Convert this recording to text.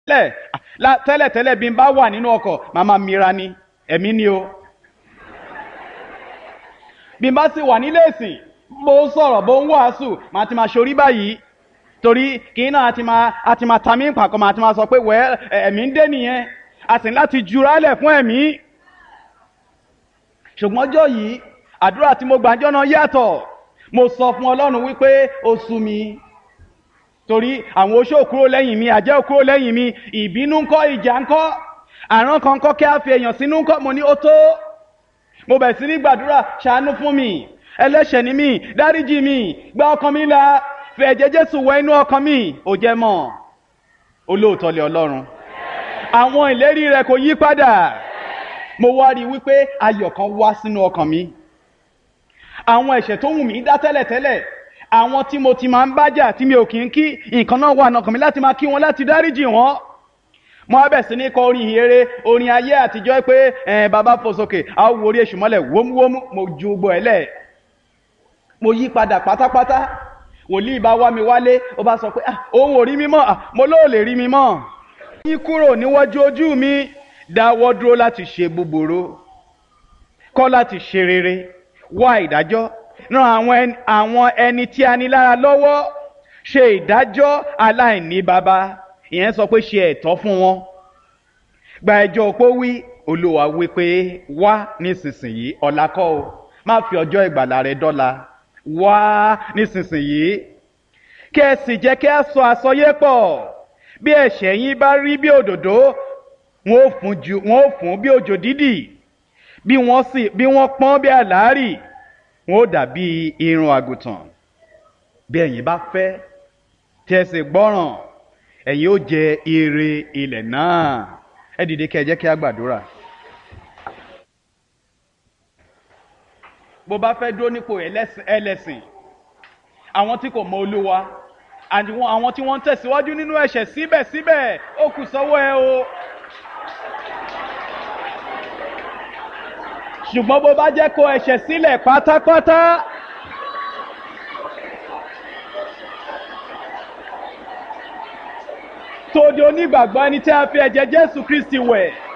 tẹ́lẹ̀ tẹ́lẹ̀ tẹ́lẹ̀ bí n bá wà nínú ọkọ̀ màá máa mira ni ẹ̀mí ni o bí n bá sì wà nílé ìsìn bó ń sọ̀rọ̀ bó ń wàásù màá ti máa ṣorí báyìí torí kì í náà a ti máa a ti máa ta mí pàkọ́ màá ti máa sọ pé wẹ́ ẹ̀mí ń dé nìyẹn a sì ní láti jurálẹ̀ fún ẹ̀mí ṣùgbọ́n ọjọ́ yìí àdúrà tí mo gbàjọ́ náà yàtọ̀ mo sọ fún ọlọ́run wípé ó sú mi torí àwọn oṣó kúrò lẹ́yìn mi àjẹ́ kúrò lẹ́yìn mi ìbínú ńkọ́ ìjà ńkọ́ àrán kan kọ́ kí a fi èèyàn sínú ńkọ́ mo ní ó tó mo bẹ̀ sí ní gbàdúrà ṣàánú fún mi ẹlẹ́ṣẹ̀ ni mí dáríjì mi gba ọkàn mi là fi ẹ̀jẹ̀ jésù wẹ inú ọkàn mi ò jẹ́ mọ́ olóòótọ́ lé ọlọ́run àwọn ìlérí rẹ̀ kò yí padà mo wá rí i wípé ayọ̀ kan wá sínú ọkàn mi àwọn ẹ̀ṣẹ̀ tó wù mí dá tẹ́lẹ̀tẹ́lẹ̀ àwọn tí mo ti máa ń bájà tí mi ò kì í kí nǹkan náà wà nọkàn mi láti máa kí wọn láti dáríjì wọn mo á bẹ̀ sí ní kọ orin ìhere orin ayé àtijọ́ pé ẹ̀ bàbá fò sókè a ó wo orí èṣù mọ́lẹ̀ wómúwómú mo ju gbogbo ẹ̀ lẹ̀ mo yí padà pátápátá wòlíì bá wá mi wálé ó bá sọ pé òun ò rí mi mọ́ mo lóò lè rí mi mọ́ yín kúrò níwájú ojú mi dáwọ́ dúró láti ṣe búburú kọ́ láti ṣe rere wá ìdájọ́ ran àwọn àwọn ẹni tí a ní lára lọ́wọ́ ṣe ìdájọ́ aláìní baba ìyẹn sọ pé ṣe ẹ̀tọ́ fún wọn gba ẹjọ́ opó wí olúwa wí pé wá nísinsìnyí ọ̀la kọ́ o má fi ọjọ́ ìgbàlà rẹ dọ́la wá nísinsìnyí kí ẹ sì jẹ́ kí a sọ àsọyé pọ̀ bí ẹ̀ṣẹ̀ yín bá rí bí òdòdó wọn ò fún ju wọn ò fún bí òjò dídì bí wọ́n sì bí wọ́n pọ́n bí àlárì wọn ò dàbí irun àgùntàn bí ẹ̀yin bá fẹ́ tí ẹ sì gbọ́ràn ẹ̀yin ó jẹ ire ilẹ̀ náà ẹ dìde kí ẹ jẹ́ kí a gbàdúrà. bó bá fẹ́ dúró nípò ẹlẹ́sìn àwọn tí kò mọ olúwa àwọn tí wọ́n ń tẹ̀síwájú nínú ẹ̀ṣẹ̀ síbẹ̀síbẹ̀ ó kù sọ́wọ́ ẹ o. ṣùgbọ́n bó bá jẹ́ kó ẹ̀ṣẹ̀ sílẹ̀ pátápátá. tó di onígbàgbọ́ ẹni tí a fi ẹ̀jẹ̀ jésù kristi wẹ̀.